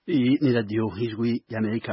Iyi ni radiyo y'ijwi y'Amerika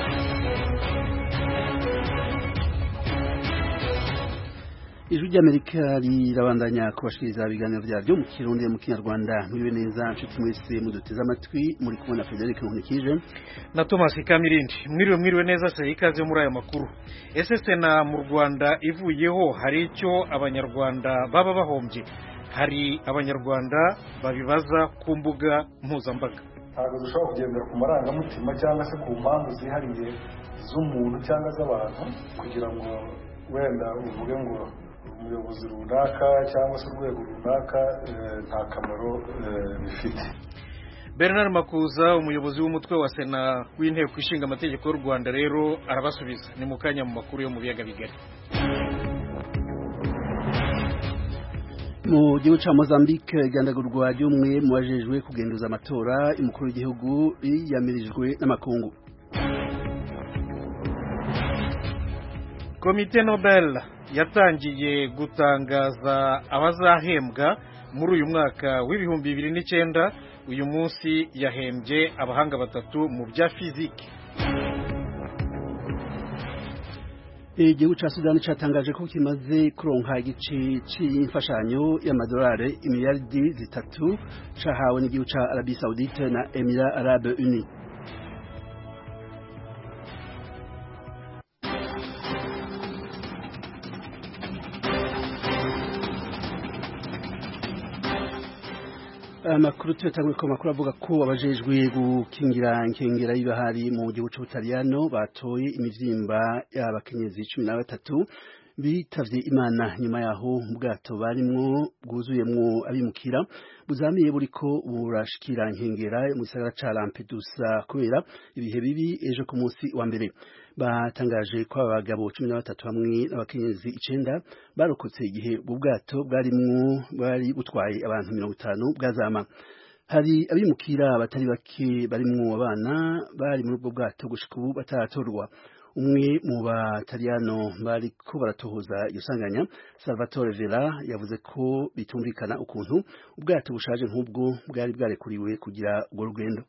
ijwi ry'Amerika rirabandanya kubashikiriza ibiganiro vyaryo mu kirundi mu kinyarwanda mwiriwe neza nshuti mwese muduteze amatwi muri kumwe na Frederic Nkunikije na Thomas Kamirindi mwiriwe mwiriwe neza se ikaze muri aya makuru ese sena mu Rwanda ivuyeho hari icyo abanyarwanda baba bahombye hari abanyarwanda babibaza ku mbuga mpuzambaga ntabwo dushobora kugendera ku marangamutima cyangwa se ku mpamvu zihariye z'umuntu cyangwa z'abantu kugira ngo wenda uvuge ngo umuyobozi runaka cyangwa se urwego runaka nta kamaro bifite Bernard Makuza umuyobozi w'umutwe wa sena w'inteko ishinga amategeko y'u Rwanda rero arabasubiza ni mu kanya mu makuru yo mu biyaga bigari mu gihugu ca Mozambique igandagurwa ry'umwe mu bajejwe kugenduza amatora umukuru w'igihugu yiyamirijwe n'amakungu komite nobel yatangiye gutangaza abazahembwa muri uyu mwaka w'ibihumbi bibiri n'icyenda uyu munsi yahembye abahanga batatu mu bya fiziki igihugu ca Sudani catangaje ko kimaze kuronka igice c'imfashanyo y'amadolari imiliyaridi zitatu cahawe n'igihugu ca Arabie Saoudite na Emirats Arabes Unis amakuru tuyatanguye ko makuru avuga ko abajejwe gukingira inkengera y'ibahari mu gihugu c'ubutaliyano batoye imivyimba y'abakenyezi cumi na batatu bitavye imana nyuma yaho ubwato barimwo bwuzuyemwo abimukira buzamiye buriko burashikira inkengera mu gisagara ca Lampedusa kubera ibihe bibi ejo ku munsi wa mbere batangaje ko abagabo cumi na batatu hamwe n'abakenyezi icenda barokotse igihe ubwo bwato bwarimwo bwari butwaye abantu mirongo itanu bwazama hari abimukira batari bake barimwo abana bari muri ubwo bwato gushika ubu bataratorwa umwe mu bataliyano bariko baratohoza iyo sanganya Salvatore Vela yavuze ko bitumvikana ukuntu ubwato bushaje nk'ubwo bwari bwarekuriwe kugira urwo rugendo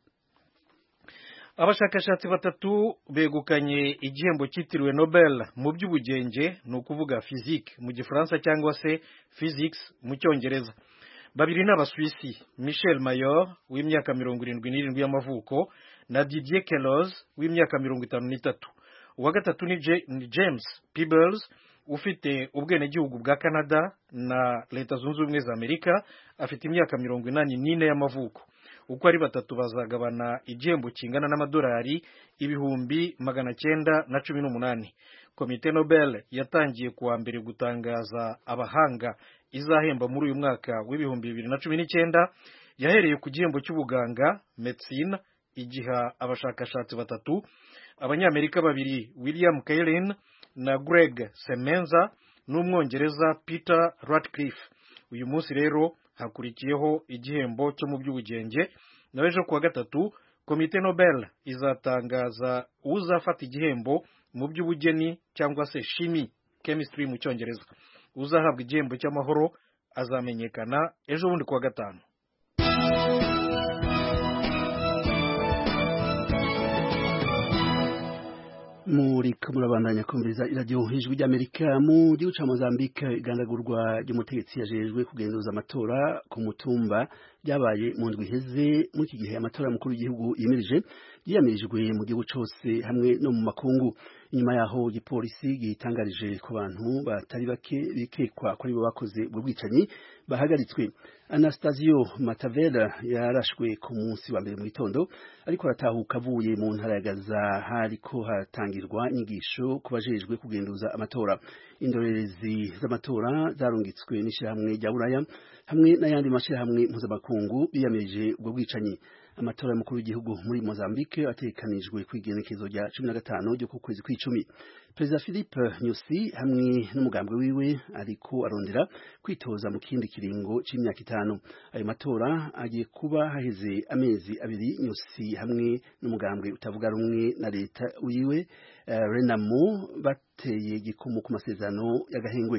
abashakashatsi batatu begukanye igihembo cyitiriwe Nobel mu by'ubugenge ni ukuvuga physique mu gifaransa cyangwa se physics mu cyongereza babiri ni abaswisi Michel Mayor w'imyaka mirongo irindwi n'irindwi y'amavuko na Didier Queloz w'imyaka mirongo itanu n'itatu uwa gatatu ni James Peebles ufite ubwenegihugu bwa Canada na Leta Zunze Ubumwe za Amerika afite imyaka mirongo inani n'ine y'amavuko uko ari batatu bazagabana igihembo kingana n'amadolari ibihumbi magana cyenda na cumi n'umunani komite Nobel yatangiye kuwa mbere gutangaza abahanga izahemba muri uyu mwaka w'ibihumbi bibiri na cumi n'icyenda yahereye ku gihembo cy'ubuganga medicine igiha abashakashatsi batatu abanyamerika babiri William Kaelin na Greg Semenza n'umwongereza Peter Ratcliffe uyu munsi rero hakurikiyeho igihembo cyo mu by'ubugenge nawe ejo kuwa gatatu komite Nobel izatangaza uzafata igihembo mu by'ubugeni cyangwa se shimi chemistry mu cyongereza uzahabwa igihembo cy'amahoro azamenyekana ejo bundi kuwa gatanu muri murabandanya kumviriza iradiyo ijwi ry'amerika mu gihugu ca mozambique igandagurwa ry'umutegetsi yajejwe kugenzuza amatora ku mutumba ryabaye mu ndwi iheze muri iki gihe amatora mukuru w'igihugu yimirije yiyamirijwe mu gihugu cose hamwe no mu makungu inyuma yaho igipolisi gitangarije ku bantu batari bake bikekwa ko aribo bakoze ubwo bwicanyi bahagaritswe Anastasio Matavera yarashwe ku munsi wa mbere mu gitondo ariko aratahuka avuye mu ntara ya Gaza hariko hatangirwa inyigisho ku bajejwe kugenduza amatora indorerezi z'amatora zarungitswe n'ishyirahamwe rya Buraya hamwe n'ayandi mashyirahamwe mpuzamakungu biyamirije ubwo bwicanyi amatora y'umukuru w'igihugu muri Mozambique ategekanijwe ku igenekezo rya cumi na gatanu ryo ku kwezi kw'icumi perezida Philippe Nyusi hamwe n'umugambwe wiwe ariko arondera kwitoza mu kindi kiringo c'imyaka itanu ayo matora agiye kuba haheze amezi abiri Nyusi hamwe n'umugambwe utavuga rumwe na leta wiwe uh, Renamo bateye gikumu ku masezerano y'agahengwe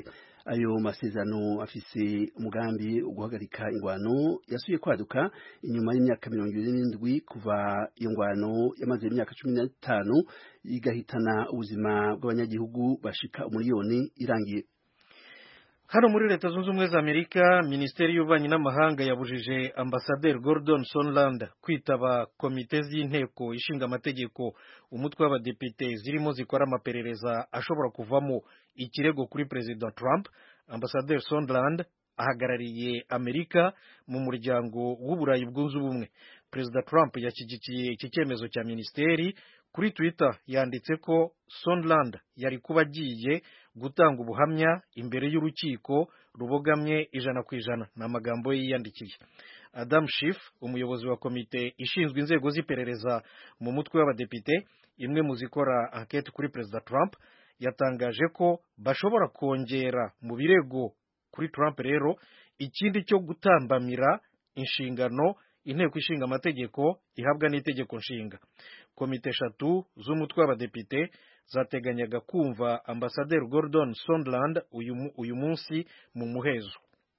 ayo masezerano afise umugambi wo guhagarika ingwano yasuye kwaduka inyuma y'imyaka mirongo ibiri n'indwi kuva iyo ngwano yamaze imyaka cumi n'itanu igahitana ubuzima bw'abanyagihugu bashika umuriyoni irangiye hano muri leta zunze ubumwe za amerika minisiteri y'ububanyi n'amahanga yabujije ambasaderi gordon sonland kwitaba komite z'inteko ishinga amategeko umutwe w'abadepite zirimo zikora amaperereza ashobora kuvamo ikirego kuri perezida trump ambasaderi sondland ahagarariye amerika mu muryango w'uburayi bwunze ubumwe perezida trump yashyigikiye iki cyemezo cya minisiteri kuri twitter yanditse ko sondland yari kuba agiye gutanga ubuhamya imbere y'urukiko rubogamye ijana ku ijana ni amagambo ye yiyandikiye adam Schiff umuyobozi wa komite ishinzwe inzego z'iperereza mu mutwe w'abadepite imwe mu zikora anketi kuri perezida trump yatangaje ko bashobora kongera mu birego kuri trump rero ikindi cyo gutambamira inshingano inteko ishinga amategeko ihabwa n'itegeko nshinga komite eshatu z'umutwe w'abadepite zateganyaga kumva ambasaderi gordon sondland uyu, uyu munsi mu muhezo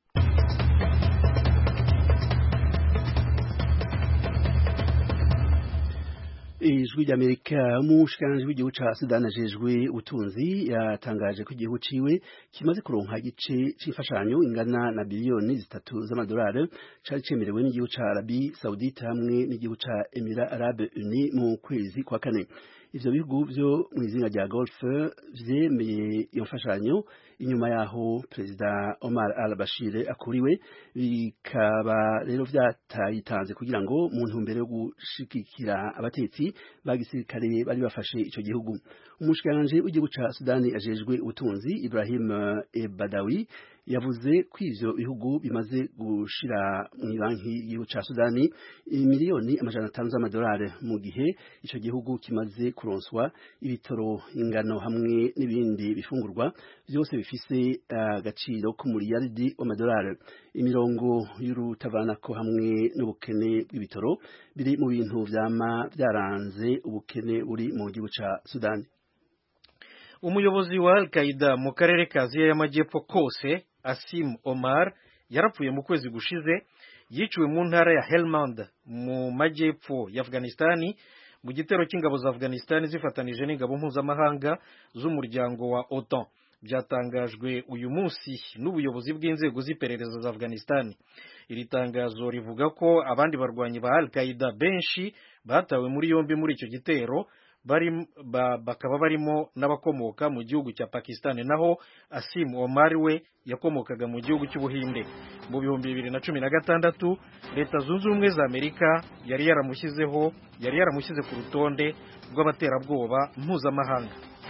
ijwi ry'amerika umushikiranganji w'igihugu ca sudani ajejwe ubutunzi yatangaje ko igihugu ciwe kimaze kuronka igice c'imfashanyo ingana na biliyoni zitatu z'amadolari cari cemerewe n'igihugu ca arabi saudite hamwe n'igihugu ca emira arabe uni mu kwezi kwa kane ivyo bihugu vyo mw'izinga rya golfe vyemeye iyo mfashanyo inyuma yaho perezida Omar al-Bashir akuriwe bikaba rero vyatayitanze kugira ngo mu ntumbero yo gushigikira abatetsi ba gisirikare bari bafashe ico gihugu umushikiranganje w'igihugu ca Sudani ajejwe ubutunzi Ibrahim Ebadawi yavuze ko ivyo bihugu bimaze gushira mu banki y'igihugu ca Sudani miliyoni amajana atanu z'amadolari mu gihe ico gihugu kimaze kuronswa ibitoro ingano hamwe n'ibindi bifungurwa byose bifise agaciro uh, k'umuriyaridi w'amadolari imirongo y'urutavanako hamwe n'ubukene bw'ibitoro biri mu bintu vyama vyaranze ubukene buri mu gihugu ca Sudani umuyobozi wa al-qaida mu karere ka aziya y'amajyepfo kose asim omar yarapfuye mu kwezi gushize yiciwe mu ntara ya helmand mu majyepfo ya afghanistani mu gitero cy'ingabo za afghanistani zifatanije n'ingabo mpuzamahanga z'umuryango wa otan byatangajwe uyu munsi n'ubuyobozi bw'inzego z'iperereza za afghanistani iri tangazo rivuga ko abandi barwanyi ba al-qaida benshi batawe muri yombi muri icyo gitero bari ba, bakaba barimo n'abakomoka mu gihugu cya Pakistan naho Asim Omar we yakomokaga mu gihugu cy'Ubuhinde mu bihumbi bibiri na cumi na gatandatu leta zunze ubumwe za Amerika yari yaramushyizeho yari yaramushyize ku rutonde rw'abaterabwoba mpuzamahanga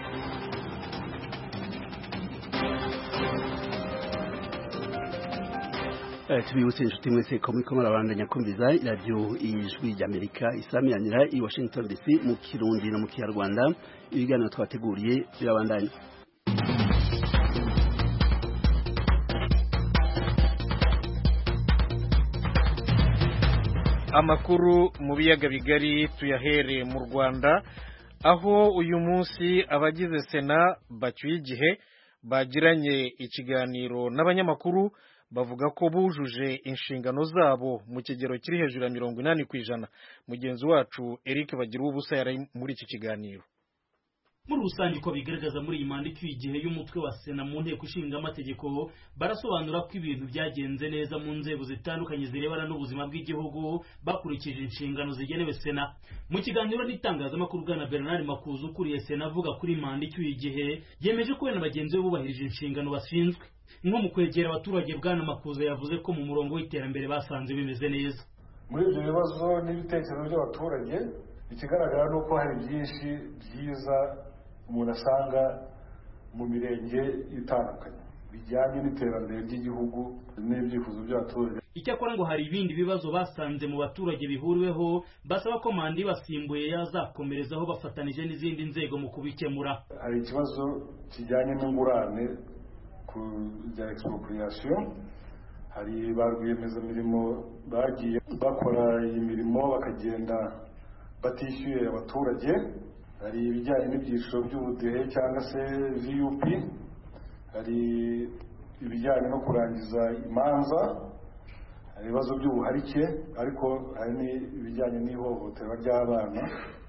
tubibutse inshuti mwese ko muriko murabandanya kumviza iradiyo ijwi ry'amerika isamiranira i washington dc mu kirundi no mu kinyarwanda ibiganiro twateguriye birabandanya amakuru mu biyaga bigari tuyahere mu rwanda aho uyu munsi abagize sena bacyuye igihe bagiranye ikiganiro n'abanyamakuru bavuga ko bujuje inshingano zabo mu kigero kiri hejuru ya mirongo inani ku ijana mugenzi wacu eric bagira ubusa yari muri iki kiganiro muri rusange uko bigaragaza muri iyi manda icyuye igihe y'umutwe wa sena mu nteko ishinga amategeko barasobanura ko ibintu byagenze neza mu nzego zitandukanye zirebana n'ubuzima bw'igihugu bakurikije inshingano zigenewe sena mu kiganiro n'itangazamakuru bwana bernard makuza ukuriye sena avuga kuri manda icyuye igihe yemeje ko we na bagenzi be bubahirije inshingano bashinzwe nko mu kwegera abaturage bwana makuza yavuze ko mu murongo w'iterambere basanze bimeze neza muri ibyo bibazo n'ibitekerezo by'abaturage ikigaragara ni uko hari byinshi byiza umuntu asanga mu mirenge itandukanye bijyanye n'iterambere ry'igihugu n'ibyifuzo by'abaturage icyakora ngo hari ibindi bibazo basanze mu baturage bihuriweho basaba ko manda ibasimbuye yazakomerezaho bafatanije n'izindi nzego mu kubikemura hari ikibazo kijyanye n'ingurane ku bya expropriation hari ba rwiyemezamirimo bagiye bakora iyi mirimo bakagenda batishyuye abaturage hari ibijyanye n'ibyiciro by'ubudehe cyangwa se vup hari ibijyanye no kurangiza imanza hari ibibazo by'ubuharike ariko hari n'ibijyanye n'ihohoterwa ry'abana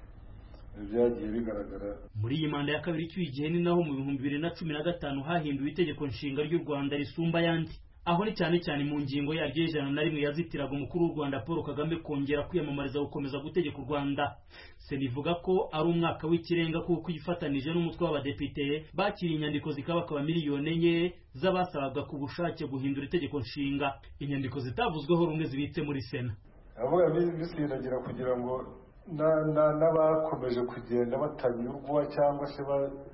byagiye bigaragara muri iyi manda ya kabiri icyuye igihe ni naho mu bihumbi bibiri na cumi na gatanu hahinduwe itegeko nshinga ry'u rwanda risumba ayandi aho ni cyane cyane mu ngingo yaryo y'ijana na rimwe yazitiraga umukuru w'u rwanda paul kagame kongera kwiyamamariza gukomeza gutegeka u rwanda sena ivuga ko ari umwaka w'ikirenga kuko ifatanije n'umutwe w'abadepite bakiriye inyandiko zikabakaba miliyoni enye z'abasabaga ku bushake guhindura itegeko nshinga inyandiko zitavuzweho rumwe zibitse muri sena avuga bisindagira kugira ngo n'abakomeje kugenda batanyurwa cyangwa se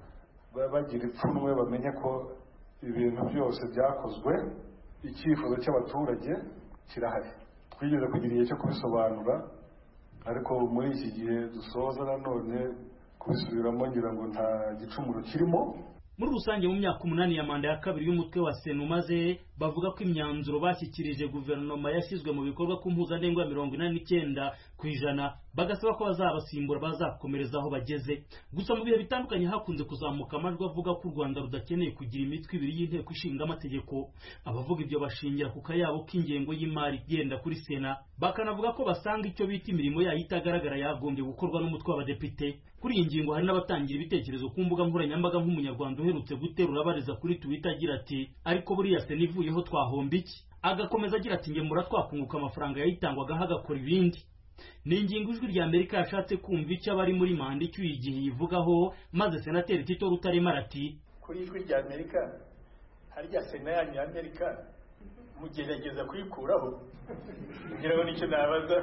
bagira ipfunwe bamenye ko ibintu byose byakozwe icyifuzo cy'abaturage kirahari twigeze kugira igihe cyo kubisobanura ariko muri iki gihe dusoza nanone kubisubiramo ngira ngo nta gicumuro kirimo muri rusange mu myaka umunani ya manda ya kabiri y'umutwe wa sena umaze bavuga ko imyanzuro bashyikirije guverinoma yashyizwe mu bikorwa ku mpuzandengo ya mirongo inani n'icyenda ku ijana bagasaba ko bazabasimbura bazakomereza aho bageze gusa mu bihe bitandukanye hakunze kuzamuka amajwi avuga ko u rwanda rudakeneye kugira imitwe ibiri y'inteko ishinga amategeko abavuga ibyo bashingira ku kayabo k'ingengo y'imari igenda kuri sena bakanavuga ko basanga icyo bita imirimo yayo itagaragara yagombye gukorwa n'umutwe w'abadepite kuri iyi ngingo hari n'abatangira ibitekerezo ku mbuga nkoranyambaga nk'umunyarwanda uherutse guterura abariza kuri twitter agira ati ariko buriya sena ivuyeho twahomba iki agakomeza agira ati ngemura twakunguka amafaranga yayitangwagaho agakora ibindi ni ingingo ijwi rya amerika yashatse kumva icyo abari muri manda icyuye igihe yivugaho maze senateri tito rutaremara ati kuri ijwi rya amerika harya sena yanyu ya amerika mugerageza kuyikuraho kugira ngo nicyo nabaza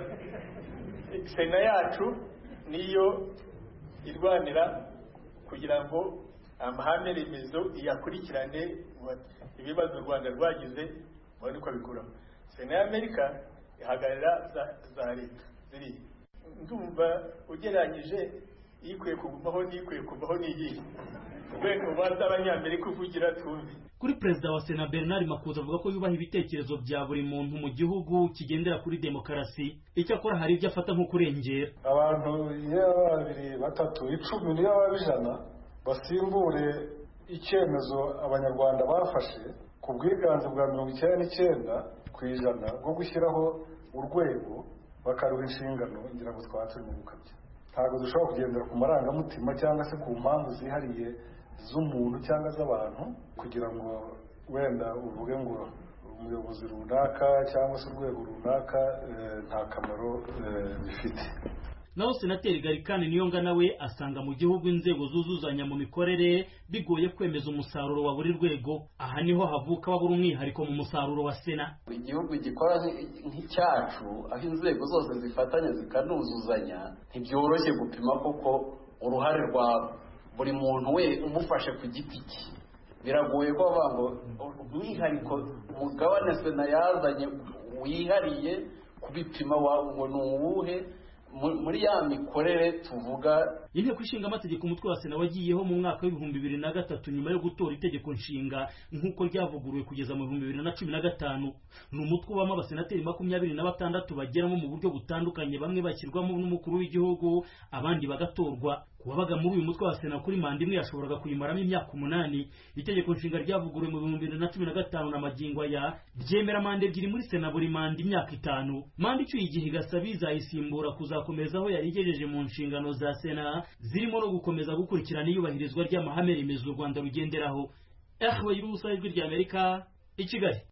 sena yacu niyo irwanira kugira ngo amahame remezo iyakurikirane ibibazo u rwanda rwagize mubone uko abikuraho sena y'amerika ihagarara za leta ziri ndumva ugereranyije ikwiye kugumaho n'ikwiye kuvaho n'iyihe urwego baza abanyamerika uvugira twumve kuri perezida wa sena bernard makuza avuga ko yubaha ibitekerezo bya buri muntu mu gihugu kigendera kuri demokarasi icyakora hari ibyo afata nko kurengera abantu iyo babiri batatu icumi niyo baba ijana basimbure icyemezo abanyarwanda bafashe ku bwiganze bwa mirongo icyenda n'icyenda ku ijana bwo gushyiraho urwego bakaruha inshingano ngira ngo twaba turi mu gukabya ntabwo dushobora kugendera ku marangamutima cyangwa se ku mpamvu zihariye z'umuntu cyangwa z'abantu kugira ngo wenda uvuge ngo umuyobozi runaka cyangwa se urwego runaka nta kamaro bifite naho senateri garikani niyonga nawe asanga mu gihugu inzego zuzuzanya mu mikorere bigoye kwemeza umusaruro wa buri rwego aha niho havuka wabura umwihariko mu musaruro wa sena igihugu gikora nk'icyacu aho inzego zose zifatanya zikanuzuzanya ntibyoroshye gupima koko uruhare rwa buri muntu we umufashe ku giti cye biragoye ko bavuga ngo umwihariko umugabane sena yazanye wihariye kubipima ngo ni uwuhe muri ya mikorere tuvuga inteko ishinga amategeko umutwe wa sena wagiyeho mu mwaka w'ibihumbi bibiri na gatatu nyuma yo gutora itegeko nshinga nk'uko ryavuguruwe kugeza mu bihumbi bibiri na cumi na gatanu ni umutwe ubamo abasenateri makumyabiri na batandatu bageramo mu buryo butandukanye bamwe bashyirwamo n'umukuru w'igihugu abandi bagatorwa kuwabaga muri uyu mutwe wa sena kuri manda imwe yashoboraga kuyimaramo imyaka umunani itegeko nshinga ryavuguruwe mu bihumbi bibiri na cumi na gatanu na magingo aya ryemera manda ebyiri muri sena buri manda imyaka itanu manda icyuye igihe igasaba izayisimbura kuzakomereza aho yari igejeje mu nshingano za sena zirimo no gukomeza gukurikirana iyubahirizwa ry'amahame remezo u rwanda rugenderaho ehwe y'ubusa ijwi rya amerika i kigali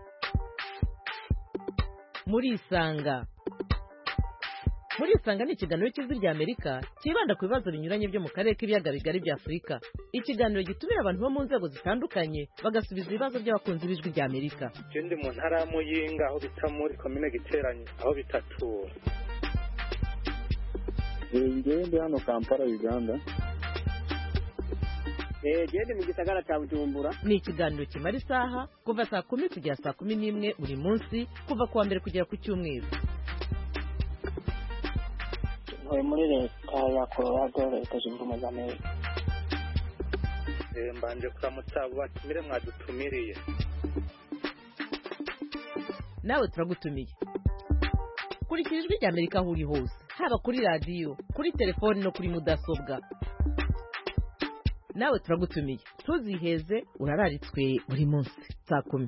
murisanga murisanga ni ikiganiro cy'ijwi rya amerika cyibanda ku bibazo binyuranye byo mu karere k'ibiyaga bigari bya afurika ikiganiro gitumira abantu bo mu nzego zitandukanye bagasubiza ibibazo by'abakunzi b'ijwi rya amerika ndi mu ntara ya muyinga aho bita muri komine giteranye aho bitatura ngewe ndi hano kampala uganda gende mu gisagara cya bujumbura ni ikiganiro kimara isaha kuva saa kumi kugera saa kumi n'imwe buri munsi kuva ku wa mbere kugera ku cyumweru ntuye muri leta ya colorado leta zunze ubumwe za amerika mbanje kuramutsa abo batumire mwadutumiriye nawe turagutumiye kurikira ijwi rya amerika aho uri hose haba kuri radiyo kuri telefoni no kuri mudasobwa nawe turagutumiye ntuziheze urararitswe buri munsi saa kumi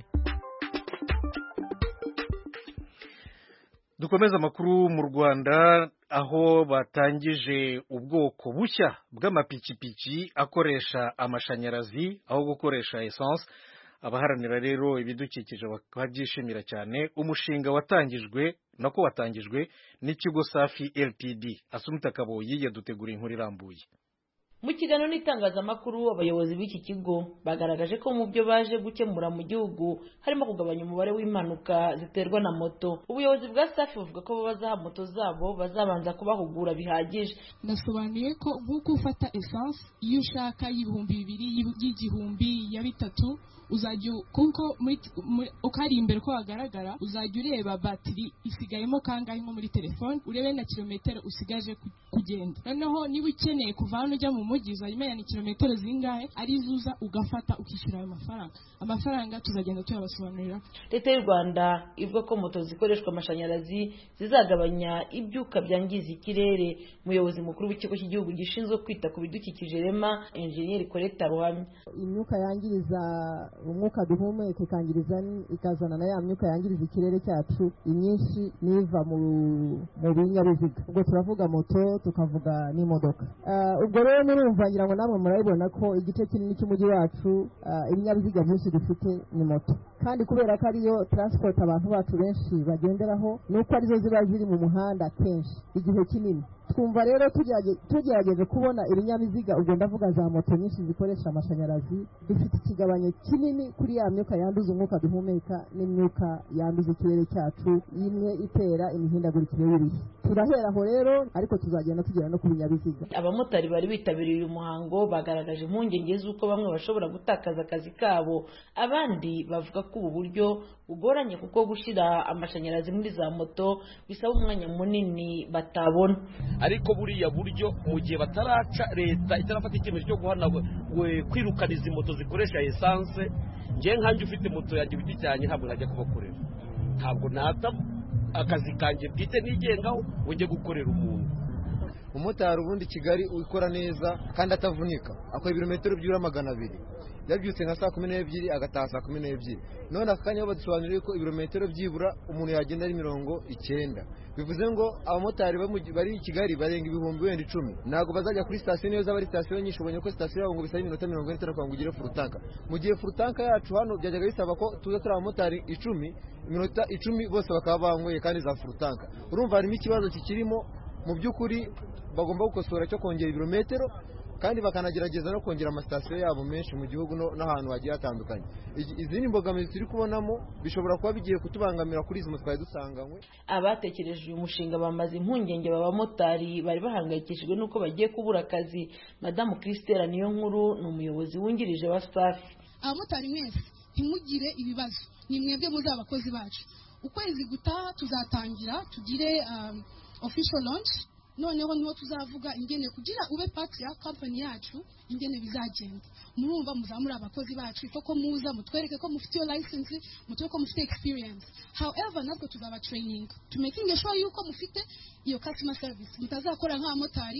dukomeze amakuru mu rwanda aho batangije ubwoko bushya bw'amapikipiki akoresha amashanyarazi aho gukoresha esanse abaharanira rero ibidukikije bakabyishimira cyane umushinga watangijwe nako watangijwe n'ikigo safi ltd asumita kaboyi yadutegura inkuru irambuye mu kiganiro n'itangazamakuru abayobozi b'iki kigo bagaragaje ko mu byo baje gukemura mu gihugu harimo kugabanya umubare w'impanuka ziterwa na moto ubuyobozi bwa safi buvuga ko bazaha moto zabo bazabanza kubahugura bihagije nasobanuye ko nk'uko ufata esanse iyo ushaka y'ibihumbi bibiri y'igihumbi ya bitatu uzajya kuko uko ari imbere ko hagaragara uzajya ureba batiri isigayemo kangahe nko muri telefone urebe na kilometero usigaje kugenda noneho niba ukeneye kuva hano ujya mu mujyi uzajya umenya ni kilometero zingahe arizo uza ugafata ukishyura ayo mafaranga amafaranga tuzagenda tuyabasobanurira leta y'u rwanda ivuga ko moto zikoreshwa amashanyarazi zizagabanya ibyuka byangiza ikirere umuyobozi mukuru w'ikigo cy'igihugu gishinzwe kwita ku bidukikije rema enjeniyeri koreta ruhamya imyuka yangiriza umwuka duhumeka ikangiriza ikazana na ya myuka yangiriza ikirere cyacu imyinshi niva mu binyabiziga ubwo turavuga moto tukavuga n'imodoka ubwo rero murumva ngira ngo namwe murabibona ko igice kinini cy'umujyi wacu ibinyabiziga byinshi dufite ni moto kandi kubera ko ariyo taransipoti abantu bacu benshi bagenderaho ni uko arizo ziba ziri mu muhanda kenshi igihe kinini twumva rero tugerageje kubona ibinyabiziga ubwo ndavuga za moto nyinshi zikoresha amashanyarazi dufite ikigabanyo kinini kuri ya myuka yanduza umwuka duhumeka n'imyuka yanduza ikirere cyacu imwe itera imihindagurikire y'ibihe turahera aho rero ariko tuzagenda tugera no ku binyabiziga abamotari bari bitabiriye uyu muhango bagaragaje impungenge z'uko bamwe bashobora gutakaza akazi kabo abandi bavuga ko ubu buryo bugoranye kuko gushyira amashanyarazi muri za moto bisaba umwanya munini batabona ariko buriya buryo mu gihe bataraca leta itarafata icyemezo cyo guhana kwirukana izi moto zikoresha esanse ngewe nkanjye ufite moto yanjye ibiti cyanjye ntabwo najya kubakorera ntabwo nata akazi kanjye bwite nigengaho ujye gukorera umuntu umumotari ubundi kigali ukora neza kandi atavunika akora ibirometero byura magana abiri yabyutse nka saa kumi n'ebyiri agataha saa kumi n'ebyiri none aka kanya badusobanuriye ko ibirometero byibura umuntu yagenda ari mirongo icyenda bivuze ngo abamotari bari i kigali barenga ibihumbi wenda icumi ntabwo bazajya kuri sitasiyo niyo zaba ari sitasiyo nyinshi ubonye ko sitasiyo yabo ngo bisaba iminota mirongo ine itanu ngo ugire furutanka mu gihe furutanka yacu hano byajyaga bisaba ko tuza turi abamotari icumi iminota icumi bose bakaba banyweye kandi za furutanka urumva harimo ikibazo kikirimo mu by'ukuri bagomba gukosora cyo kongera ibirometero kandi bakanagerageza no kongera amasitasiyo yabo menshi mu gihugu n'ahantu hagiye hatandukanye izindi mbogamizi turi kubonamo bishobora kuba bigiye kutubangamira kuri izi moto twari dusanganywe abatekereje uyu mushinga bamaze impungenge b'abamotari bari bahangayikishijwe n'uko bagiye kubura akazi madamu christelle niyo nkuru ni umuyobozi wungirije wa safi abamotari mwese ntimugire ibibazo ni mwebwe muzi abakozi bacu ukwezi gutaha tuzatangira tugire official launch noneho niho tuzavuga ingene kugira ube pati ya kampani yacu ingene bizagenda murumva muzamure abakozi bacu ko muza mutwereke ko mufite iyo license mutwereke ko mufite experience however natwe tuzaba training to making sure yuko mufite iyo customer service mutazakora nk'abamotari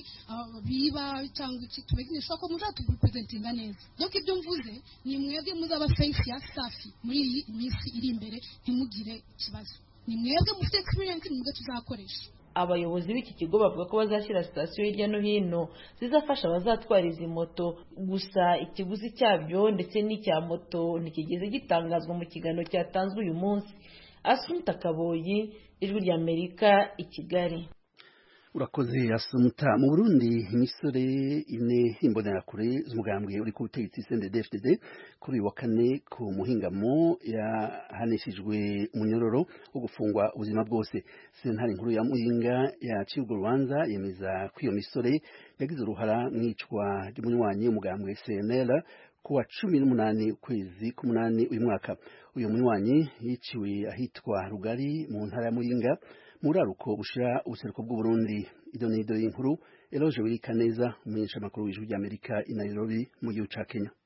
biba cyangwa iki to making sure ko muzaturepresentinga neza donc ibyo mvuze ni mwebwe muzaba safe ya safi muri iyi minsi iri imbere ntimugire ikibazo ni mwebwe mufite experience ni mwebwe tuzakoresha abayobozi b'iki kigo bavuga ko bazashyira sitasiyo hirya no hino zizafasha abazatwara izi moto gusa ikiguzi cyabyo ndetse n'icya moto ntikigeze gitangazwa mu kiganiro cyatanzwe uyu munsi asunta kaboyi ijwi ry'amerika i kigali urakoze asumuta mu burundi imisore ine imbonerakure z'umugambwe uri ku butegetsi cndfdd kuri uyu wa kane ku muhingamo yahanishijwe umunyororo wo gufungwa ubuzima bwose sentare nkuru ya muyinga yaciye urwo rubanza yemeza ko iyo misore yagize uruhara mu icwa ry'umunywanyi w'umugambwe cnl ku wa cumi n'umunani ukwezi k'umunani uyu mwaka uyu munywanyi yiciwe ahitwa rugari mu ntara ya muyinga muraruko bushira ubuseruko bw'uburundi ido ni ido y'inkuru eloge wirika neza umumenyesha makuru w'ijwi ry'amerika i nairobi mu gihugu ca kenya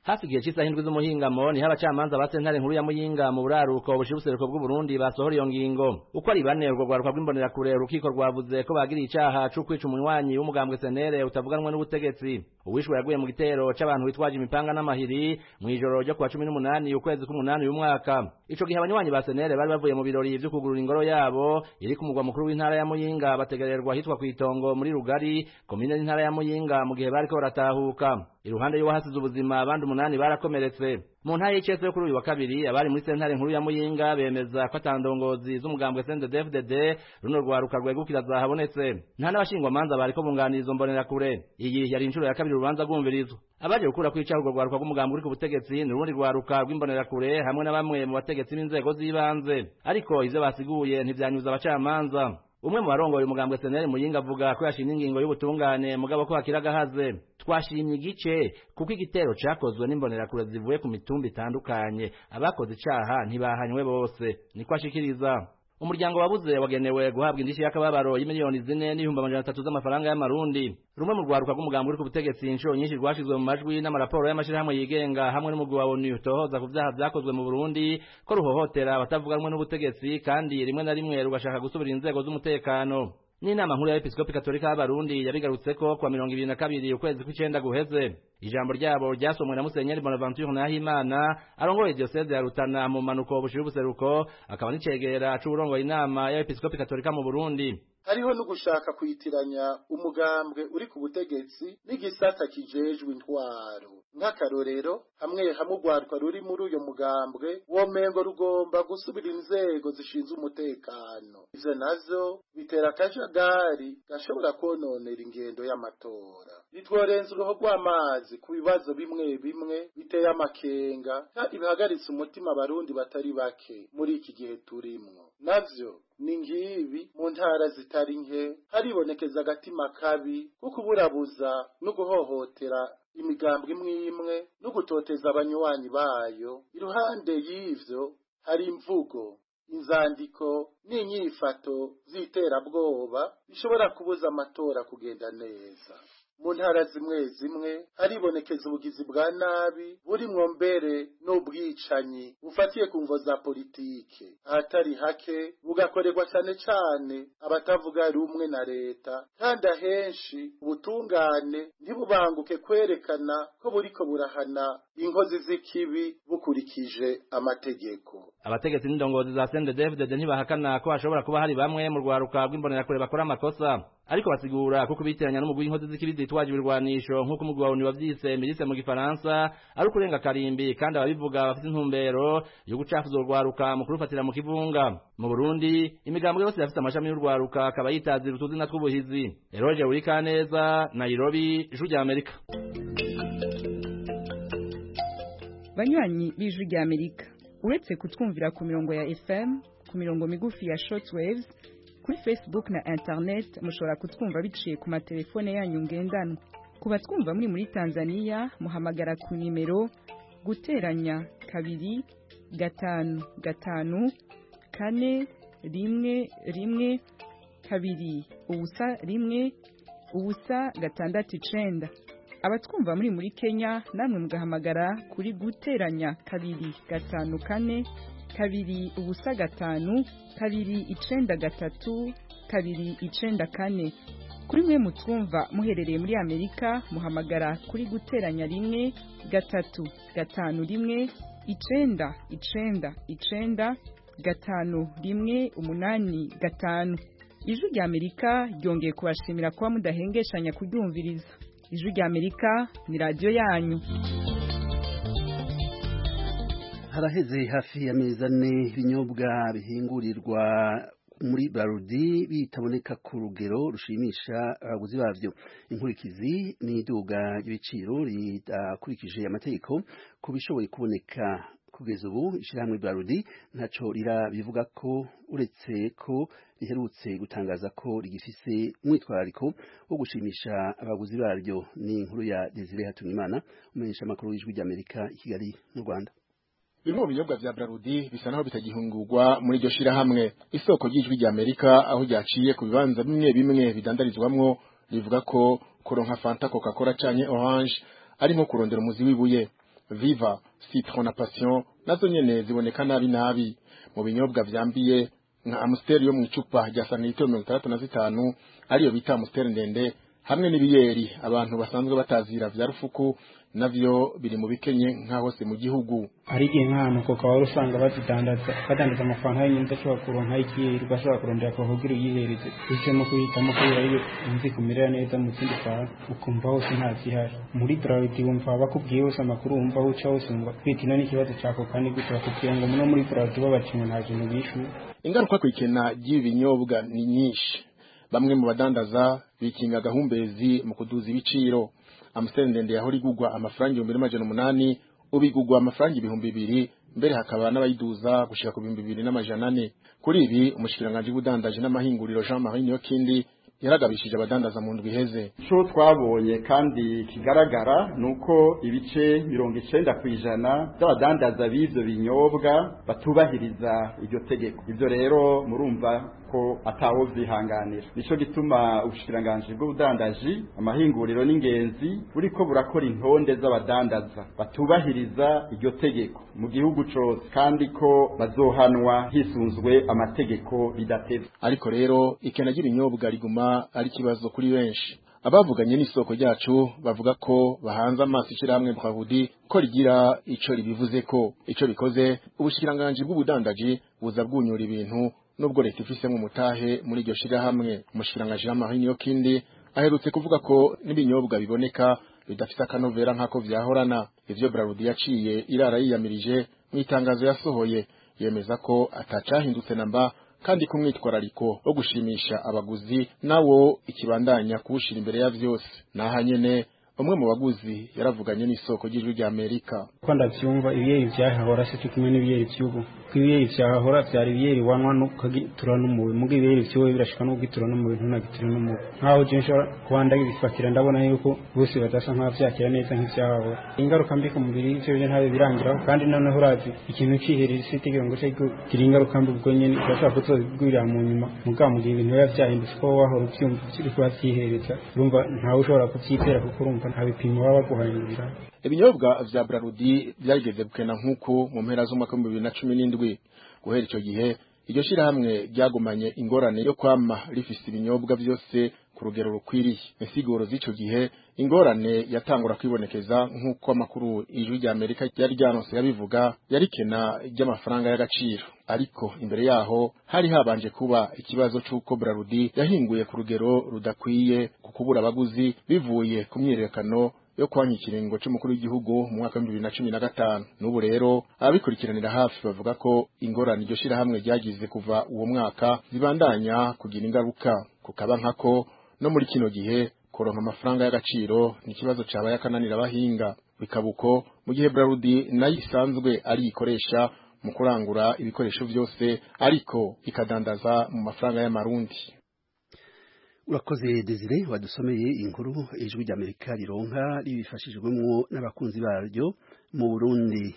hafi igihe cy'isaha indwi z'umuhingamo niho abacamanza ba sentare nkuru ya muyinga mu buraruko bushira ubuseruko bw'uburundi basohora iyo ngingo uko ari bane urwo rwaruka rw'imbonerakure urukiko rwavuze ko bagiriye icaha co kwica umunywanyi w'umugambwe senere utavuganwe n'ubutegetsi uwishwe yaguye mu gitero c'abantu bitwaje imipanga n'amahiri mw'ijoro ryo kuwa cumi n'umunani ukwezi k'umunani uyu mwaka ico gihe abanywanyi ba senere bari bavuye mu birori vyo kugurura ingoro yabo iri ku mugwa mukuru w'intara ya muyinga bategererwa ahitwa kw'itongo muri rugari komine n'intara ya muyinga mu gihe bariko baratahuka iruhande y'uwahasize ubuzima abandi umunani barakomeretse mu ntara y'icese yo kuri uyu wa kabiri abari muri sentare nkuru ya muyinga bemeza ko atandongozi z'umugambwe CNDD-FDD runo rwaruka rwegukira zahabonetse nta n'abashingwamanza bariko bunganira izo mbonerakure iyi yari inshuro ya kabiri urubanza rwumvirizwa abaje gukura kwica urwo rwaruka rw'umugambwe uri ku butegetsi ni urundi rwaruka rw'imbonerakure hamwe na bamwe mu bategetsi b'inzego z'ibanze ariko ivyo basiguye ntivyanyuza abacamanza umwe mu barongoye umugambwe seneri muyinga avuga ko yashimye ingingo y'ubutungane mugabo ko hakiri agahaze twashimye igice kuko igitero cakozwe n'imbonerakure zivuye ku mitumba itandukanye abakoze icaha ntibahanywe bose niko ashikiriza umuryango wabuze wagenewe guhabwa indishyi y'akababaro y'imiliyoni zine n'ibihumbi amajana atatu z'amafaranga y'amarundi rumwe mu rwaruka rw'umugambi uri ku butegetsi inshuro nyinshi rwashizwe mu majwi n'amaraporo y'amashirahamwe yigenga hamwe n'umugwi wa onu utohoza ku vyaha vyakozwe mu burundi ko ruhohotera abatavuganwe n'ubutegetsi kandi rimwe na rimwe rugashaka gusubira inzego z'umutekano n'inama nkuru y'abepiskopi katolika y'abarundi yabigarutseko kuwa mirongo ibiri na kabiri ukwezi kw'icenda guheze ijambo ryabo ryasomwe na musenyeri bonaventure nahimana arongoye diyoseze ya rutana mu manuko bushira ubuseruko akaba n'icegera c'uwurongoye inama y'abepiskopi katolika mu burundi hariho no gushaka kwitiranya umugambwe uri ku butegetsi n'igisata kijejwe intwaro nk'akarorero hamwe hamwe urwaruka ruri muri uyo mugambwe womengo rugomba gusubira inzego zishinzwe umutekano ivyo navyo bitera akajagari gashobora kononera ingendo y'amatora nitworenza uruho rw'amazi ku bibazo bimwe bimwe biteye amakenga kandi bihagaritse umutima abarundi batari bake muri iki gihe turimwo navyo ni ngibi mu ntara zitari nke haribonekeza agatima kabi ko kuburabuza no guhohotera imigambwe imwe imwe no gutoteza abanywanyi bayo iruhande y'ivyo hari imvugo inzandiko n'inyifato z'iterabwoba bishobora kubuza amatora kugenda neza mu ntara zimwe zimwe haribonekeza ubugizi bwa nabi burimwo mbere n'ubwicanyi bufatiye ku mvo za politike ahatari hake bugakorerwa cyane cyane abatavuga rumwe na leta kandi ahenshi ubutungane ntibubanguke kwerekana ko buriko burahana inkozi z'ikibi bukurikije amategeko abategetsi n'indongozi za CNDD-FDD ntibahakana ko hashobora kuba hari bamwe mu rwaruka rw'imbonerakure bakora amakosa ariko basigura ko kubitiranya n'umugwi w'inkozi z'ikibi zitwaje ibirwanisho nk'uko umugwi wa ONU wavyise milise mu gifaransa ari ukurenga karimbi kandi ababivuga bafite intumbero yo gucafuza urwaruka mu kurufatira mu kivunga mu Burundi imigambo yose yafite amashami y'urwaruka akaba yitazira utuzina tw'ubuhizi Eroge Urikaneza Nairobi Ijwi rya Amerika banywanyi b'Ijwi rya Amerika uretse kutwumvira ku mirongo ya FM ku mirongo migufi ya shortwaves kuri Facebook na internet mushobora kutwumva biciye ku matelefone yanyu ngendanwa ku batwumva muri muri Tanzania muhamagara ku nimero guteranya kabiri gatanu gatanu kane rimwe rimwe kabiri ubusa rimwe ubusa gatandatu icenda abatwumva muri muri Kenya namwe mugahamagara kuri guteranya kabiri gatanu kane kabiri ubusa gatanu kabiri icenda gatatu kabiri icenda kane kuri mwe mutwumva muherereye muri Amerika muhamagara kuri guteranya rimwe gatatu gatanu rimwe icenda icenda icenda gatanu rimwe umunani gatanu ijwi rya Amerika ryongeye kubashimira kuba mudahengeshanya kuryumviriza ijwi rya Amerika ni radiyo yanyu haraheze hafi y'amezi ane ibinyobwa bihingurirwa muri barudi bitaboneka ku rugero rushimisha abaguzi babyo inkurikizi n'iduga ry'ibiciro ridakurikije amategeko ku bishoboye kuboneka kugeza ubu ishyirahamwe barudi ntaco rirabivuga ko uretse ko riherutse gutangaza ko rigifise umwitwarariko wo gushimisha abaguzi baryo ni inkuru ya Desire Hatungimana umenyesha amakuru y'ijwi ry'Amerika i Kigali mu Rwanda bimwe mu binyobwa vya Brarudi bisa naho bitagihungurwa muri iryo shirahamwe isoko ry'ijwi rya Amerika aho ryaciye ku bibanza bimwe bimwe bidandarizwamwo rivuga ko kuronka Fanta Coca-Cola canke Orange ari nko kurondera umuzi w'ibuye viva citron na passion nazo nyene ziboneka nabi nabi mu binyobwa vyambiye nka amstel yo mu icupa rya santilitiro mirongo itandatu na zitanu ariyo bita amstel ndende hamwe n'ibiyeri abantu basanzwe batazira vya rufuku navyo biri mu bikenye nka hose mu gihugu hari igihe nk'ahantu koka wari usanga bazidandaza badandaza amafaranga y'inyenzi ashobora kuronka ikiyeri ugashobora kurondera kuvugira uyihereze uhisemo kuhitamo kubera iyo inzi kumerera neza mu zindi fara ukumva hose nta zihari muri braludi wumva bakubwiye hose amakuru wumva aho uca hose wumva kwitino n'ikibazo cya koka ni gute bakubwira ngo muno muri braludi babaciwe nta kintu bishuye ingaruka ku ikena ry'ibi binyobwa ni nyinshi bamwe mu badandaza bikinga gahumbezi mu kuduza ibiciro amusiteri ndende yahora igugwa amafaranga ibihumbi n'amajana umunani ubu igugwa amafaranga ibihumbi bibiri mbere hakaba n'abayiduza gushika ku bihumbi bibiri n'amajana ane kuri ibi umushikiranganji w'ubudandaji n'amahinguriro Jean Marie Niyokindi yaragabishije abadandaza mu ndwi iheze cyo twabonye kandi kigaragara ni uko ibice mirongo icenda ku ijana by'abadandaza b'ivyo binyobwa batubahiriza iryo tegeko ibyo rero murumva ko atawo vyihanganira nico gituma ubushikiranganji bw'ubudandaji amahinguriro n'ingenzi buriko burakora intonde z'abadandaza batubahiriza iryo tegeko mu gihugu cose kandi ko bazohanwa hisunzwe amategeko bidatevye ariko rero ikena ry'ibinyobwa riguma ari ikibazo kuri benshi abavuganye n'isoko ryacu bavuga ko bahanze amaso ishyirahamwe Brahudi ko rigira ico ribivuze ko ico rikoze ubushikiranganji bw'ubudandaji buza bwunyura ibintu nubwo leta ifisemo umutahe muri iryo shirahamwe umushikiranganji Jean-Marie Niyokindi aherutse kuvuga ko n'ibinyobwa biboneka bidafite akanovera nk'ako vyahorana ivyo Brahudi yaciye irara yiyamirije mu itangazo yasohoye yemeza ko atacahindutse namba kandi ku mwitwarariko wo gushimisha abaguzi nawo ikibandanya kuwushira imbere ya vyose naha nyene umwe mu baguzi yaravuganye n'isoko ry'ijwi rya Amerika ko ndavyumva ibiyeri vyahahora se kimwe n'ibiyeri vy'ubu ko ibiyeri vyahahora vyari ibiyeri wanwa nukagitura n'umubi muga ibiyeri vyowe birashika no kugitura n'umubi ntunagitura n'umubi nkaho je nshobora kuba ndabifatira ndabona yuko bose badasa nk'aho vyakira neza nk'ivyahahora ingaruka mbi ku mubiri ivyo byo ntabe birangiraho kandi noneho urazi ikintu ciherera isi itegeko ngo kigira ingaruka mbi ubwo nyene urashobora kuzobigwirira mu nyuma muga mu gihe ibintu biba vyahindutse ko wahora uvyumva kiriko vyihereza urumva ntawe ushobora kuvyitera kuko urumva nta bipimo baba baguhanyurira ibinyobwa vya Brarudi byageze gukena nk'uko mu mpera z'umwaka w'ibihumbi bibiri na cumi n'indwi guhera ico gihe iryo shirahamwe ryagumanye ingorane yo kwama rifise ibinyobwa vyose ku rugero rukwiriye insiguro z'ico gihe ingorane yatangura kwibonekeza nk'uko amakuru ijwi rya Amerika ryari ryanose yabivuga yarikena ry'amafaranga y'agaciro ariko imbere yaho hari habanje kuba ikibazo c'uko Brarudi yahinguye ku rugero rudakwiye ku kubura abaguzi bivuye ku myiyerekano yo kwanya ikiringo c'umukuru w'igihugu mu mwaka wa 2015 n'ubu rero ababikurikiranira hafi bavuga ko ingorane iryo shirahamwe ryagize kuva uwo mwaka zibandanya kugira ingaruka kukaba nkako no muri kino gihe kuronka amafaranga y'agaciro ni ikibazo cabaye akananira abahinga bikabuko mu gihe Brarudi nayo isanzwe ari ikoresha mu kurangura ibikoresho vyose ariko ikadandaza mu mafaranga y'amarundi urakoze Desire wadusomeye inkuru ijwi ry'Amerika rironka ribifashijwemo n'abakunzi baryo mu Burundi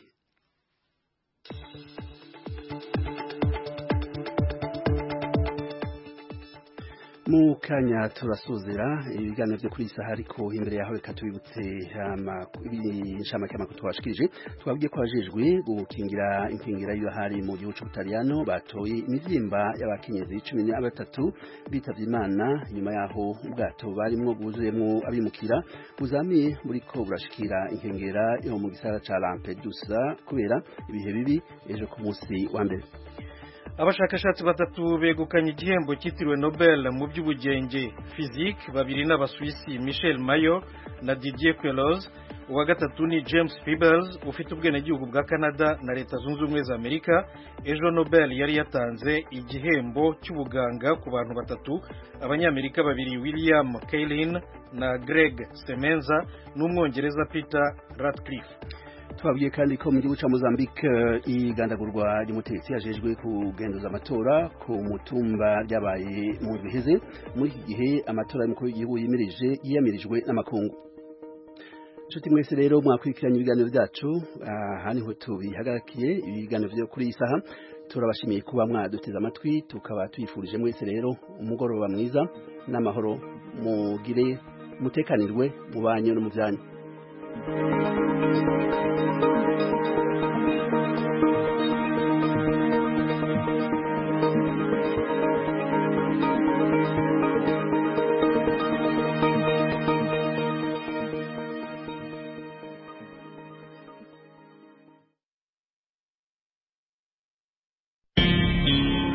mu kanya turasozera ibiganiro byo kuri iyi saha ariko imbere yaho reka tubibutse inshamake y'amakuru twabashikirije twabwiye ko abajejwe gukingira inkingira y'ibahari mu gihugu cy'ubutaliyano batoye imivyimba y'abakenyezi cumi na batatu bitavye imana nyuma yaho ubwato barimwo bwuzuyemwo abimukira buzamiye buriko burashikira inkengera yo mu gisagara ca Lampedusa kubera ibihe bibi ejo ku munsi wa mbere abashakashatsi batatu begukanye igihembo cyitiriwe Nobel mu by'ubugenge physique babiri n'abasuwisi Michel Mayor na Didier Queloz uwa gatatu ni James Peebles ufite ubwenegihugu bwa Canada na Leta Zunze Ubumwe za Amerika ejo Nobel yari yatanze igihembo cy'ubuganga ku bantu batatu abanyamerika babiri William Kaelin na Greg Semenza n'umwongereza Peter Ratcliffe twabwiye kandi ko mu gihugu cya Mozambique igandagurwa ry'umutegetsi yajejwe kugenduza amatora ku mutumba ryabaye mu biheze muri iki gihe amatora y'umukuru w'igihugu yimirije yiyamirijwe n'amakungu inshuti mwese rero mwakurikiranye ibiganiro byacu aha niho tubihagarakiye ibiganiro byo kuri iyi saha turabashimiye kuba mwaduteze amatwi tukaba tuyifurije mwese rero umugoroba mwiza n'amahoro mugire mutekanirwe mu banyu no mu byanyu